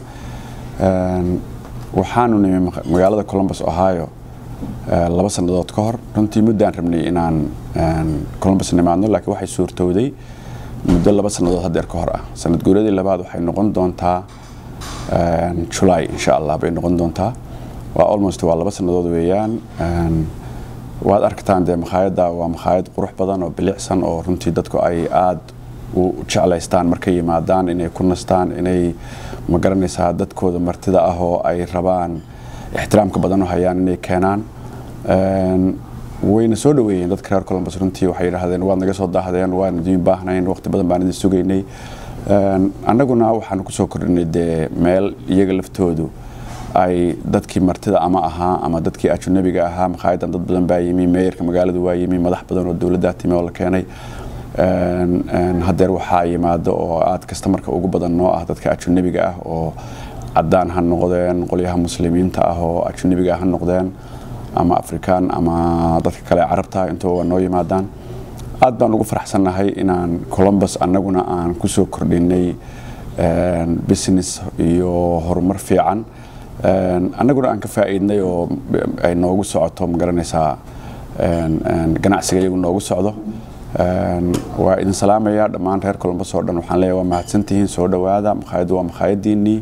waxaanu nimi magaalada columbus ohio laba sannadood ka hor runtii muddaan rabnay inaan columbus nimaadno laakiin waxay suurtowday muddo laba sannadood haddeer ka hor ah sanad guuradii labaad waxay noqon doontaa july insha allah bay noqon doontaa waa almost waa laba sannadood weeyaan waad arkataan dee makhaayadda waa makhaayad qurux badan oo bilicsan oo runtii dadku ay aada u jeclaystaan markay yimaadaan inay ku nastaan inay magaranaysaa dadkooda martida ah oo ay rabaan ixtiraamka badan u hayaan inay keenaan wayna soo dhaweeyeen dadka reer columbus runtii waxay yidhaahdeen waad naga soo daahdeen waan idiin baahnayn waqti badan baan idin sugaynay annaguna waxaanu kusoo kordhinay dee meel iyaga laftoodu ay dadkii martida ama ahaa ama dadkii ajunabiga ahaa makhaayaddan dad badan baa yimi meeyarka magaaladu waa yimi madax badan oo dowladdaa timi oo la keenay haddeer waxaa yimaado oo aad kasta marka ugu badan noo ah dadka ajunabiga ah oo caddaan ha noqdeen qolyaha muslimiinta ah oo ajunabiga ha noqdeen ama afrikaan ama dadka kale carabta intuba waa noo yimaadaan aad baan ugu faraxsannahay inaan columbus annaguna aan kusoo kordhinay business iyo horumar fiican annaguna aan ka faa'iidnay oo ay noogu socoto magaranaysaa ganacsiga iyagu noogu socdo waa idin salaamaya dhammaan reer columbus oo dhan waxaan leeyahay waa mahadsantihiin soo dhowaada makhaayaddu waa makhaayaddiinnii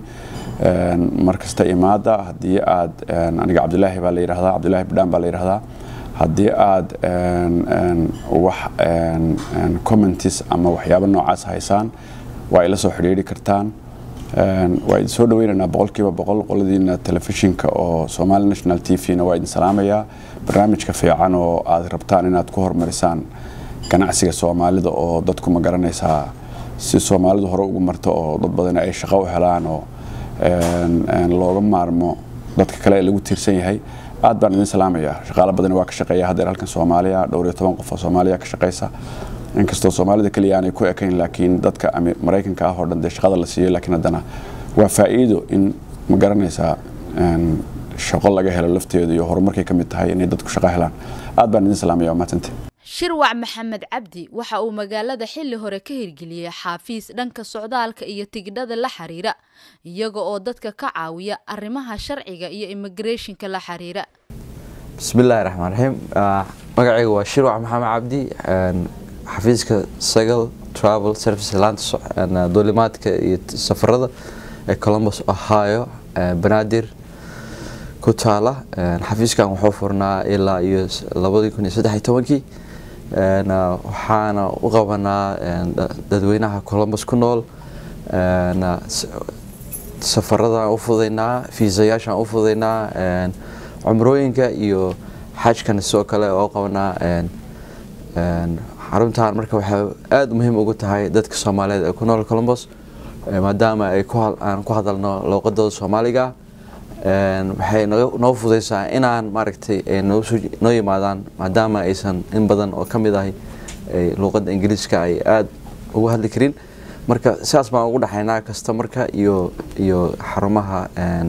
mar kasta imaada haddii aad aniga cabdilaahi baa la yidhahdaa cabdilaahi bidhaan baa la yidhahdaa haddii aad wax commentis ama waxyaabo noocaas haysaan waa ila soo xidhiiri kartaan waa idin soo dhaweynaynaa boqolkiiba boqol qoladiina telefishinka oo somali national t v na waa idin salaamayaa barnaamijka fiican oo aad rabtaan inaad ku horumarisaan ganacsiga soomaalida oo dadku ma garanaysaa si soomaalidu hore ugu marto oo dad badan ay shaqo u helaan oo looga maarmo dadka kale ee lagu tiirsan yahay aad baan idin salaamayaa shaqaalo badani waa ka shaqeeya haddeer halkan soomaaliya dhowr iyo toban qof oo soomaaliya ka shaqeysa inkastoo soomaalida keliya aanay ku ekayn laakiin dadka maraykanka ah oo dhan dee shaqada la siiyo laakiin haddana waa faa'iido in ma garanaysaa shaqo laga helo lafteedu iyo horumarkay ka mid tahay inay dadku shaqo helaan aad baan idin salaamaya waa mahadsantay shirwac maxamed cabdi waxa uu magaalada xilli hore ka hirgeliyey xaafiis dhanka socdaalka iyo tigidhada la xiriira iyaga oo dadka ka caawiya arrimaha sharciga iyo immigrationka la xiriira bismillahi raxmaan raxiim magacayga waa shirwac maxamed cabdi xafiiska sagal travel service laanta duulimaadka iyo safarada ee columbus ohio banaadir ku taala xafiiskan wuxuu furnaa ilaa iyo labadii kun iyo saddex iyo tobankii waxaana u qabanaa dadweynaha columbus ku nool safaradaan u fudaynaa fiisayaashaan u fudaynaa cumrooyinka iyo xajkan sidoo kale oo qabanaa xaruntan marka waxay aada muhiim ugu tahay dadka soomaaliyeed ee ku nool columbus maadaama ay aan ku hadalno luuqadooda soomaaliga waxay noo fudaysaa inaan maaragtay noo yimaadaan maadaama aysan in badan oo ka mid ahay luuqadda ingiriiska ay aada ugu hadli karin marka sidaas baan ugu dhexaynaa kastamarka iyo iyo xarumaha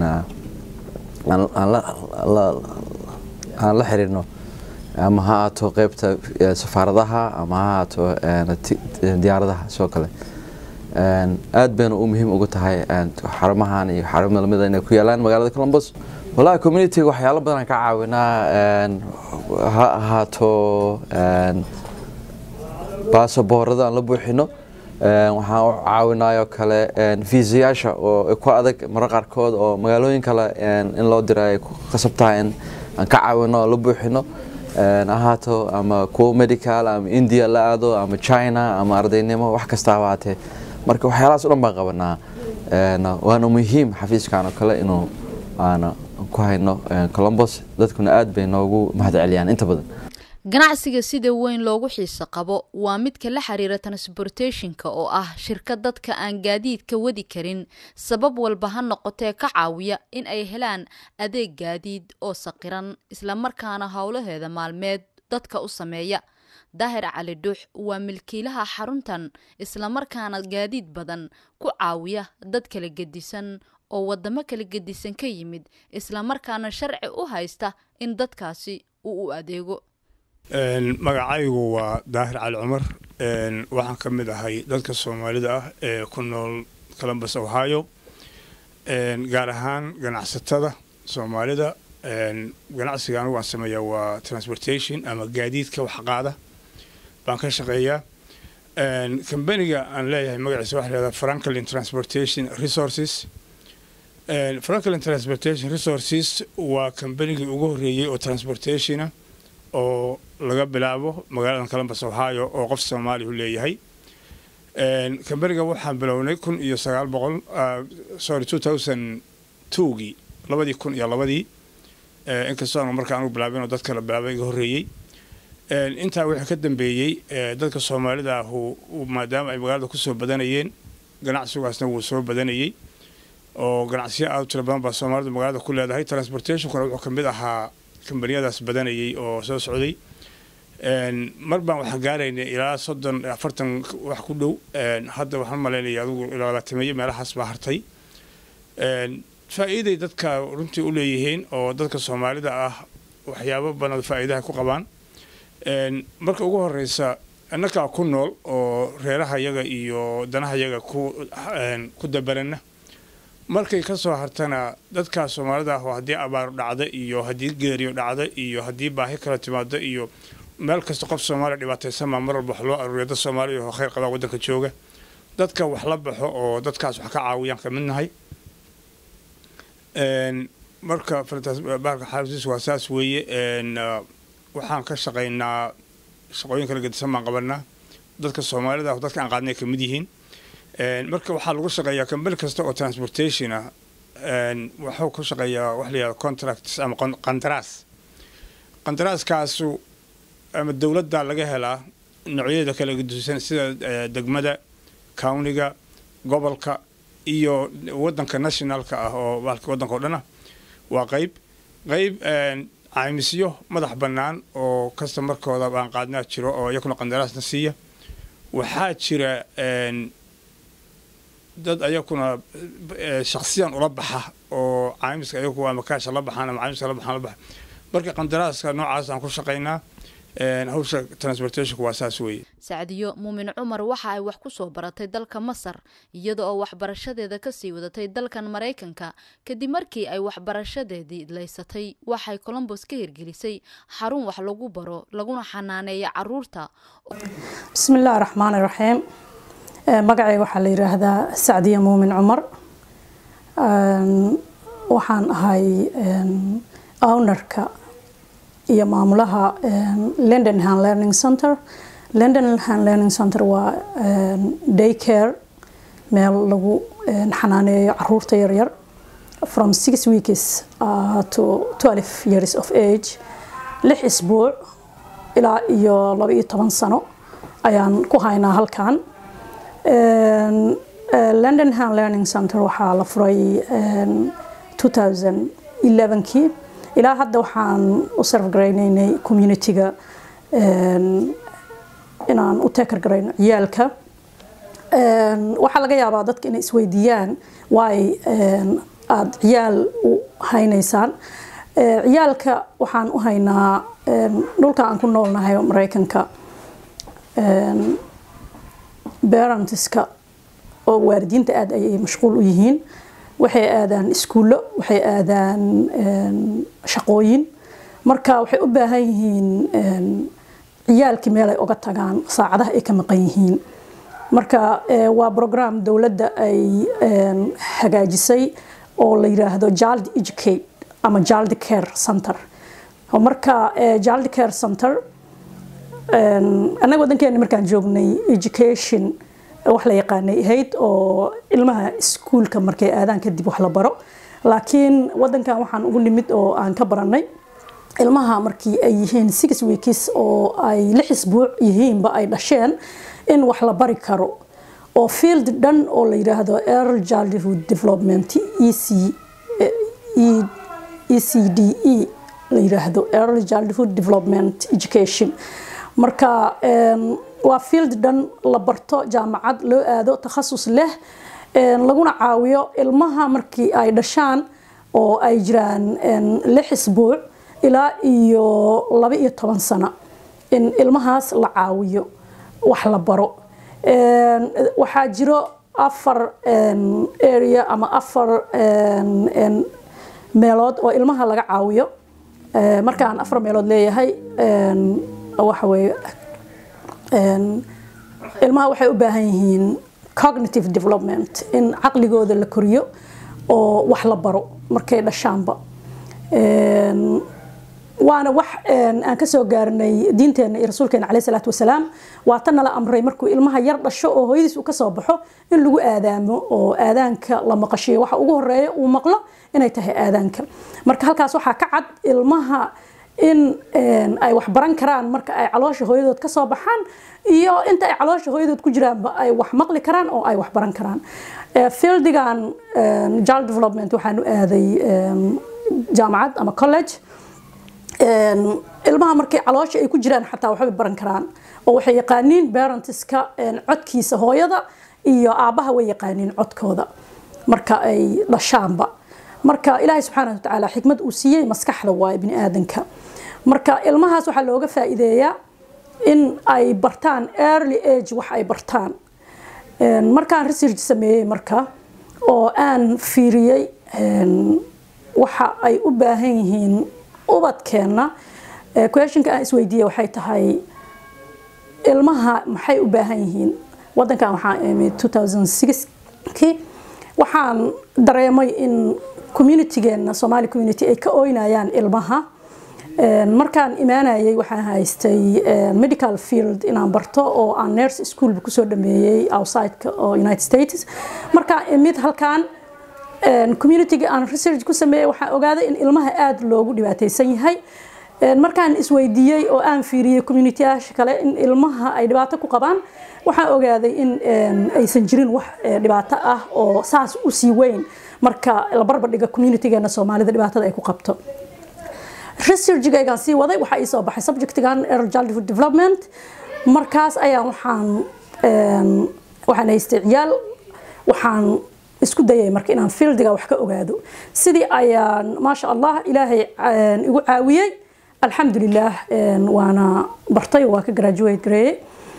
aan la xiriirno ama ha aato qeybta safaaradaha ama ha aato diyaaradaha sidoo kale aad bayna u muhiim ugu tahay xarumahan iyo xarumo lamida inay ku yaalaan magaalada columbus wallahi communityga waxyaalo badan ka caawinaa ha ahaato baasaboorada aan la buuxino waxaan u caawinaayoo kale fiisayaasha oo ku adag maro qaarkood oo magaalooyin kale in loo dira ay ku qasab tahay in aan ka caawino oo la buuxino ahaato ama kuwo medical ama india la aado ama china ama ardaynimo wax kastaaba haatee marka waxyaalahaas o dhan baan qabanaa waana muhiim xafiiskan oo kale inuu aana ku hayno columbus dadkuna aad bay noogu mahad celiyaan inta badan ganacsiga sida weyn loogu xiiso qabo waa midka la xiriira transportationka oo ah shirkad dadka aan gaadiidka wadi karin sabab walba ha noqotee ka caawiya in ay helaan adeeg gaadiid oo saqiran islamarkaana howlaheeda maalmeed dadka u sameeya daahir cali dhuux waa milkiilaha xaruntan islamarkaana gaadiid badan ku caawiya dad kala gedisan oo wadamo kala gedisan ka yimid islamarkaana sharci u haysta in dadkaasi uu u adeego magacaygu waa daahir cali cumar waxaan ka mid ahay dadka soomaalida ah ee ku nool columbus ohio gaar ahaan ganacsatada soomaalida ganacsiga anigu aan sameeyaa waa transportation ama gaadiidka waxqaada baan ka shaqeeyaa kambaniga aan leeyahay magaciisa waxa lahahdaa franklin transportation resources franklin transportation resources waa kambanigii ugu horreeyey oo transportationa oo laga bilaabo magaalada columbus ohio oo qof soomaalihu leeyahay kambaniga waxaan bilownay kun iyo sagaal boqol sorry two thousand twogii labadii kun iyo labadii inkastoo aanu marka anugu bilaabin oo dad kala bilaabay iga horreeyey intaa wixii ka dambeeyey dadka soomaalida ahu maadaama ay magaalada kusoo badanayeen ganacsigaasna wuu soo badanayey oo ganacsiyo aad u tiro badan baa soomaalida magaalada ku leedahay transportationkuna wuxuu kamid ahaa kambaniyadaas badanayay oo soo socday mar baan waxaan gaaraynay ilaa soddon afartan wax ku dhow hadda waxaan malaynaya adigu ilaa labaatameeye meelahaas baa hartay faa'iiday dadka runtii u leeyihiin oo dadka soomaalida ah waxyaabo badan faa'iidaha ku qabaan marka ugu horeysa innakaa ku nool oo reeraha yaga iyo danaha yaga ku ku dabarana markay ka soo hartana dadkaa soomaalida ah oo haddii abaar dhacda iyo haddii geeriyo dhacda iyo haddii baahi kala timaado iyo meel kasta qof soomaaliya dhibaataysanmaa mar walba wax loo aruuriya dad soomaaliya oo khayr qabaa waddanka jooga dadka wax la baxo oo dadkaas wax ka caawiyaan ka mid nahay marka bahalka xaafiis waa saas weeye waxaan ka shaqaynaa shaqooyin kala gedisan baan qabanaa dadka soomaalida ah dadka aan qaadnay ka mid yihiin marka waxaa lagu shaqeeyaa kambani kasta oo transportation ah wuxuu ku shaqeeyaa wax la yihahdo contracts ama qandaraas qandaraaskaasu ama dowladda laga helaa noocyada kala gedisan sida degmada countiga gobolka iyo wadanka nationalka ah oo wadanka oo dhan ah waa qayb qayb caymisyo madax bannaan oo kastamarkooda aan qaadnaa jiro oo iyakuna qandaraasna siiya waxaa jira dad ayakuna shaksiyan ula baxa oo caymiska ayagu ama kaasha la baxaan ama caymiska la baxaan la baxa marka qandaraaska noocaas aan ku shaqaynaa hawsha transportationku waa saas weeye sacdiyo muumin cumar waxa ay wax ku soo baratay dalka masar iyada oo waxbarashadeeda kasii wadatay dalkan maraykanka kadib markii ay waxbarashadeedii idlaysatay waxay colombos ka hirgelisay xarun wax lagu baro laguna xanaaneeya caruurta bismillahi raxmaani raxiim magacayga waxaa la yidhaahdaa sacdiya muumin cumar waxaan ahay ownerka iyo maamulaha london hand learning center london hand learning center waa day care meel lagu xanaaneeyo caruurta yaryar from six weeks uh, to twelve years of age lix isbuuc ilaa iyo laba iyo toban sano ayaan ku haynaa halkan london hand learning center waxaa la furay 2011kii ilaa hadda waxaan u serfgaraynaynay communitiga inaan u teekar garayno ciyaalka waxaa laga yaabaa dadka inay isweydiiyaan waay aada ciyaal u haynaysaan ciyaalka waxaan u haynaa dhulka aan ku noolnahay maraykanka barentiska oo waalidiinta aada ayay mashquul u yihiin waxay aadaan iskuullo waxay aadaan shaqooyin marka waxay u baahan yihiin ciyaalkii meel ay uga tagaan saacadaha ay ka maqan yihiin marka waa program dowladda ay hagaajisay oo la yiraahdo child educate ama child care center marka child care center annaga wadankeena markaan joognay education wax la yaqaanay ahayd oo ilmaha iskuulka markay aadaan kadib wax la baro laakiin wadankan waxaan ugu nimid oo aan ka baranay ilmaha markii ay yihiin six weeks oo ay lix isbuuc yihiinba ay dhasheen in wax la bari karo oo field dhan oo la yiraahdo early childhood development ec ecde la yiraahdo early childhood development education marka waa field dhan la barto jaamacad loo aado takhasus leh laguna caawiyo ilmaha markii ay dhashaan oo ay jiraan lix isbuuc ilaa iyo laba iyo toban sano in ilmahaas la caawiyo wax la baro waxaa jiro afar area ama afar meelood oo ilmaha laga caawiyo markaan afar meelood leeyahay waxa weeye ilmaha waxay u baahan yihiin cognitive development in caqligooda la koriyo oo wax la baro markay dhashaanba waana wax aan ka soo gaarnay diinteena iyo rasuulkeena caleyhi salaatu wasalaam waa tan nala amray markuu ilmaha yar dhasho oo hooyadiis uu ka soo baxo in lagu aadaamo oo aadaanka la maqashiyo waxa ugu horeeya uu maqlo inay tahay aadaanka marka halkaas waxaa ka cad ilmaha in ay wax baran karaan marka ay caloosha hooyadood ka soo baxaan iyo inta ay caloosha hooyadood ku jiraanba ay wax maqli karaan oo ay wax baran karaan fieldigan child development waxaan u aaday jaamacad ama college ilmaha markay caloosha ay ku jiraan xataa waxbay baran karaan oo waxay yaqaaniin parentska codkiisa hooyada iyo aabbaha way yaqaaniin codkooda marka ay dhashaanba marka ilaahay subxaana watacaala xikmad uu siiyey maskaxda waaye bini aadanka marka ilmahaas waxaa looga faa'iideeyaa in ay bartaan early age wax ay bartaan markaan research sameeyey marka oo aan fiiriyey waxa ay u baahan yihiin ubadkeenna questionka aan isweydiiyey waxay tahay ilmaha maxay u baahan yihiin wadankan waxaan imid 2006kii waxaan dareemay in communitigeena somali community ay ka ooynayaan ilmaha Een, markaan imaanayay waxaan haystay een, medical field inaan barto oo aan nurse schoolba kusoo dhameeyey outside oo united states markaan imid halkaan een, community-ga aan research ku sameeyey waxaan ogaaday in ilmaha aada loogu dhibaateysan yahay Een, markaan isweydiiyey oo aan fiiriyey community-yaasha kale in ilmaha ay dhibaato ku qabaan waxaan ogaaday in een, aysan jirin wax eh, dhibaato ah oo saas u sii weyn marka la barbardhiga community-geena soomaalida dhibaatada ay ku qabto researchgaygaan sii waday waxaa ii soo baxay subjectigan early childhood development markaas ayaan waxaan een, waxaan haystay ciyaal waxaan isku dayay marka inaan fieldiga wax ka ogaado sidii ayaan maasha allah ilaahay een, igu caawiyey alxamdulilah een, waana bartay oo waa ka graduate gareeyey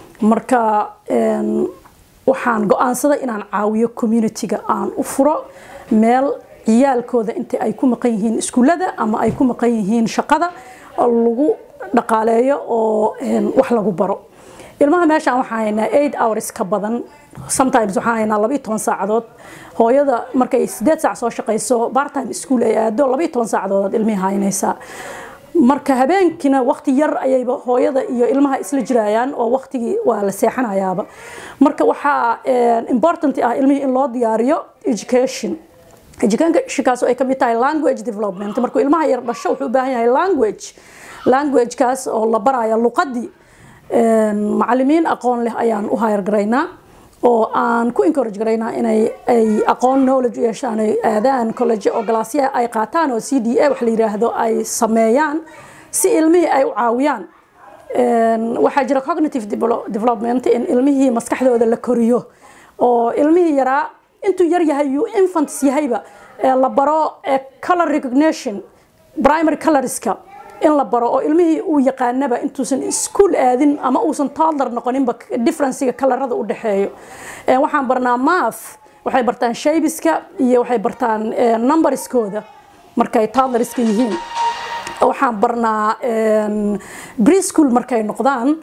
marka een, waxaan go-aansaday inaan caawiyo community-ga aan u furo meel ciyaalkooda inta ay ku maqan yihiin iskuullada ama ay ku maqan yihiin shaqada oo lagu dhaqaaleeyo oo een, wax lagu baro ilmaha meeshaan waxaan haynaa eight hours ka badan sometimes waxaan haynaa laba iyo toban saacadood hooyada markay sideed saac soo shaqayso bartime school ay aado laba iyo toban saacadood ilmihii haynaysaa marka habeenkiina waqti yar ayayba hooyada iyo ilmaha isla jirayaan oo waqtigii waa la seexanayaaba marka waxaa een, important ah ilmihii in loo diyaariyo education educationkaas oo ay kamid tahay language development markuu ilmaha yar dhasho wuxuu u baahan yahay language languagekaas oo la baraya luqadii Een, macallimiin aqoon leh ayaan u hayr garaynaa oo aan ku encourage garaynaa inay ay aqoon knowledge u yeeshaan ay aadaan college oo galaasyaha ay qaataan oo c d a wax la yiraahdo ay sameeyaan si ilmihii ay u caawiyaan Een, waxaa jira cognitive develop- development in ilmihii maskaxdooda la koriyo oo ilmihii yaraa intuu yar yahay yuu infants yahayba ee la baro ee color recognition primary colorska in la baro oo ilmihii uu yaqaanaba intuusan iskuul aadin ama uusan toddler noqoninba differencega kalarada u dhexeeyo Ee, waxaan barnaa math waxay bartaan shaybiska iyo waxay bartaan ee, numberskooda markay toddlerska yihiin waxaan barnaa een, preschool markay noqdaan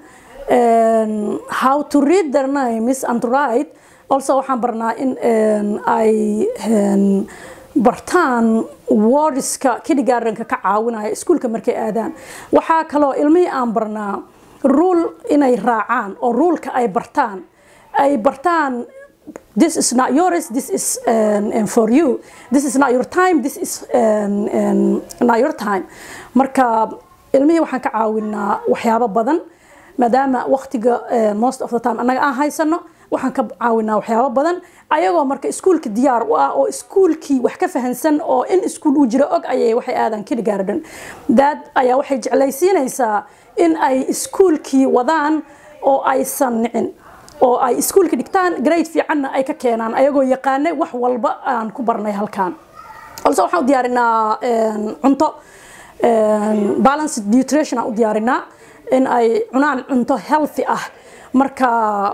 een, how to read their names and to write also waxaan barnaa in een, ay een, bartaan wordska kindergartenka ka caawinaya iskuulka markay aadaan waxaa kaloo ilmihii aan barnaa rule inay raacaan oo ruleka ay bartaan ay bartaan this is not yours this is um, um, for you this is not your time this is um, um, not your time marka ilmihii waxaan ka caawinaa waxyaabo badan maadaama waqtiga uh, most of the time annaga aan haysano waxaan ka caawinaa waxyaabo badan ayagoo marka iskuulka diyaar u ah oo iskuulkii wax ka fahansan oo in iskuul uu jiro og ayay waxay aadaan kindergarten dad ayaa waxay jeclaysiinaysaa in ay iskuulkii wadaan oo aysan nicin oo ay iskuulka dhigtaan grade fiicanna ay ka keenaan ayagoo yaqaanay wax walba aan ku barnay halkaan also waxaan u diyaarinaa een, cunto een, balanced nutrition aan u diyaarinaa in ay cunaan cunto healthy ah marka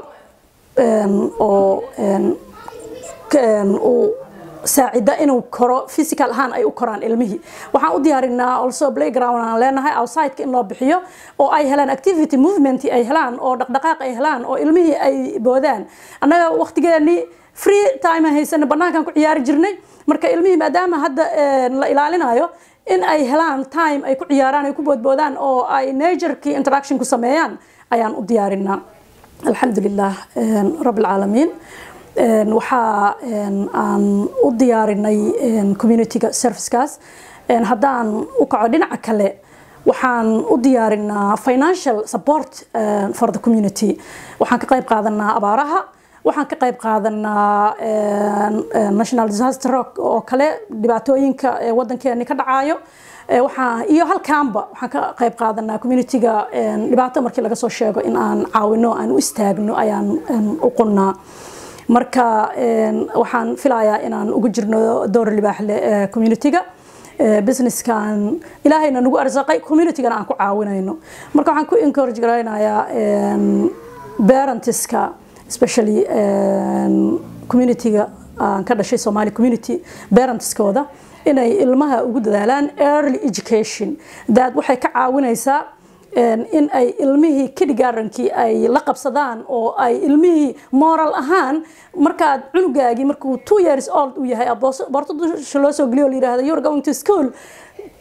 een, oo een, een, uu saacida inuu koro physical ahaan ay u koraan ilmihii waxaan u diyaarinaa also playground aan leenahay outside in loo bixiyo oo ay helaan activity movement ay helaan oo dhaqdhaqaaq ay helaan oo ilmihii ay boodaan annaga waqtigeennii free time aan haysana banaankaan ku ciyaari jirnay marka ilmihii maadaama hadda een, la ilaalinayo in ay helaan time ay ku ciyaaraan ay ku boodboodaan oo ay naturkii interaction ku sameeyaan ayaan u diyaarinaa alxamdulilah een, rab alcaalamiin Een, waxaa een, aan u diyaarinay een, community-ga servicekaas Een, haddaan u kaco dhinaca kale waxaan u diyaarinaa financial support uh, for the community waxaan ka qayb qaadanaa abaaraha waxaan ka qayb qaadanaa een, een, national disaster rock oo kale dhibaatooyinka ee wadankeeni ka dhacayo Ee, waxaa iyo halkaanba waxaan ka qayb qaadanaa community-ga een, dhibaato markii laga soo sheego in aan caawino aan u istaagno ayaan een, u qunnaa marka een, waxaan filayaa inaan ugu jirno door libaax leh ee community-ga ee, businesskan ilaahayna nagu arsaqay community-gana aan ku caawinayno marka waxaan ku encourage garaynayaa een, parentska especially een, community-ga aan ka dhashay Somali community parentskooda inay ilmaha ugu dadaalaan early education dad waxay ka caawinaysaa een, in ay ilmihii kindergartenkii ay la qabsadaan oo ay ilmihii moral ahaan markaad cunugaagii markuu two years old uu yahay boorto dusha loo soo geliyo oo la yidhaahdo you're going to school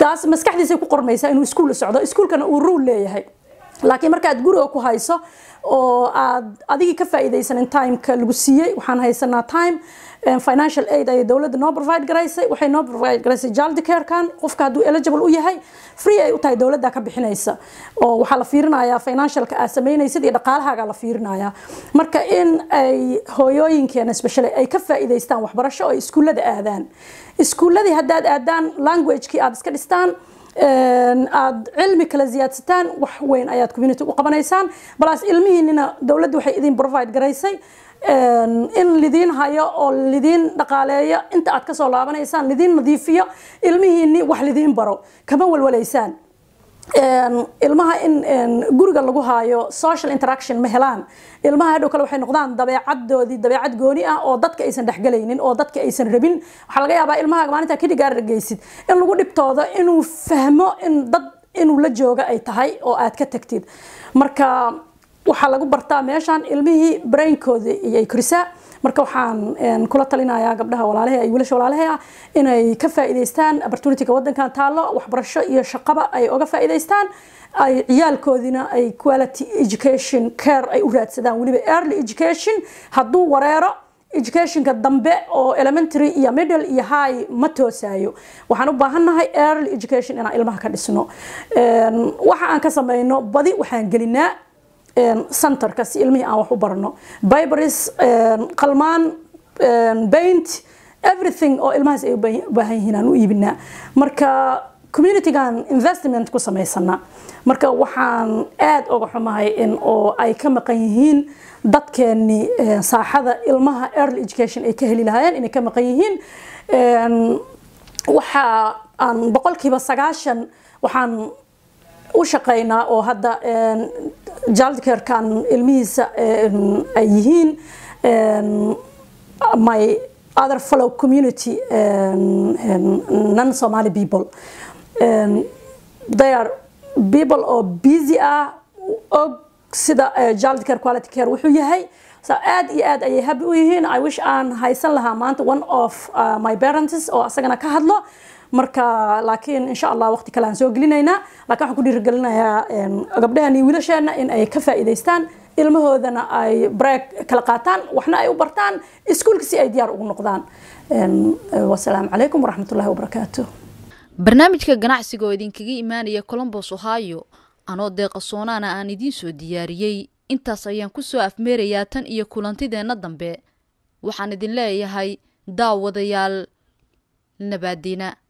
taas maskaxdiisay ku qormaysaa inuu iskuul socdo iskuulkana uu ruul leeyahay laakiin markaad guriga ku hayso oo aad adigii ka faa'iidaysanin timeka lagu siiyey waxaan haysanaa time financial aid ayay dowladda noo provide garaysay waxay noo provide garaysay child carekan qofka hadduu eligible u yahay free ay u tahay dowladda ka bixinaysa oo waxaa la fiirinayaa financialka aad samaynaysid iyo dhaqaalahaaga la fiirinayaa marka in ay hooyooyinkeena especially ay ka faa'iidaystaan waxbarasho oo ay iskuullada aadaan iskuulladii haddaad aadaan languagekii aad iska dhistaan aad cilmi kala ziyaadsataan wax weyn ayaad community u qabanaysaan balaas ilmihiinina dowladdu waxay idin provide garaysay in lidiin hayo oo lidiin dhaqaaleeyo inta aad kasoo laabanaysaan lidiin nadiifiyo ilmihiini wax lidiin baro kama walwalaysaan ilmaha in guriga lagu haayo social interaction ma helaan ilmaha hadhow kale waxay noqdaan dabeecadoodii dabeecad gooni ah oo dadka aysan dhexgelaynin oo dadka aysan rabin waxaa laga yaabaa ilmaha maalinta kidhigaar geysid in lagu dhibtoodo inuu fahmo in dad inuu la jooga ay tahay oo aad ka tagtid marka waxaa lagu bartaa meeshaan ilmihii brainkooda iyay korisaa marka waxaan kula talinayaa gabdhaha walaalahe ay wiilasha walaalahe ah inay ka faa'iidaystaan opportunityga waddankan taallo waxbarasho iyo shaqaba ay oga faa'iidaystaan ay ciyaalkoodina ay quality education care ay u raadsadaan weliba early education hadduu wareero educationka dambe oo elementary iyo middle iyo high ma toosayo waxaan u baahannahay early education inaan ilmaha ka dhisno waxa aan ka samayno badi waxaan gelinaa centerka si ilmihii aan wax u barno bibris qalmaan paint everything oo ilmahaas ay u baahan yihiin aan u iibinaa marka communitygan investment ku samaysana marka waxaan aad uga xumahay in oo ay ka maqan yihiin dadkeeni saaxada ilmaha early education ay ka heli lahaayeen inay ka maqan yihiin waxa aan boqolkiiba sagaashan waxaan u shaqaynaa oo hadda jaldkerkan ilmihiisa ay yihiin my other fellow community non somali people they are people oo busy ah og sida child care quality care wuxuu yahay so aad iyo aad ayay happy u yihiin i wish aan haysan lahaa maanta one of uh, my parents oo asagana ka hadlo marka laakiin insha allah waqti kale aan soo gelinaynaa laakiin waxaan ku dhiirigelinayaa gabdhahan iyo wiilasheena in ay ka faa'iidaystaan ilmahoodana ay break kala qaataan waxna ay u bartaan iskuulka si ay diyaar ugu noqdaan wasalaamu calaykum waraxmatullahi wabarakaatu barnaamijka ganacsiga oo idinkaga imaanaya colombos ohio anoo deeqa soonaana aan idiin soo diyaariyey intaas ayaan ku soo afmeerayaa tan iyo kulantideenna dambe waxaan idin leeyahay daawadayaal nabaadina